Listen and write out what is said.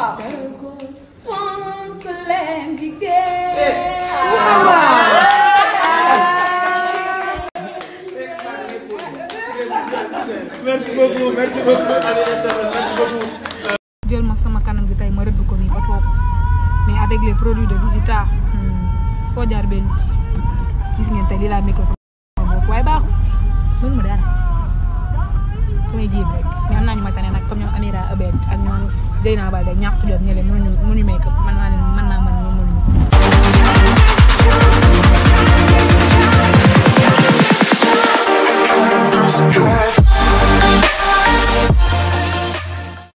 waaw. fonk leen jigéen. merci beaucoup merci beaucoup Aminata merci beaucoup. jël ma sama kanam gi tey ma rëdd ko nii ba toog mais avec les produits de Vivita foo jaar benn gis ngeen tey lii laa micro sama bopp waaye baaxul mën ma dara damay jéem rek mais am naa ñu ma tane nag comme ñoom Amira Abed ak ñoom Zeyna Balde ñàkk jom ñële mënuñu mënuñu make up man maa leen mën naa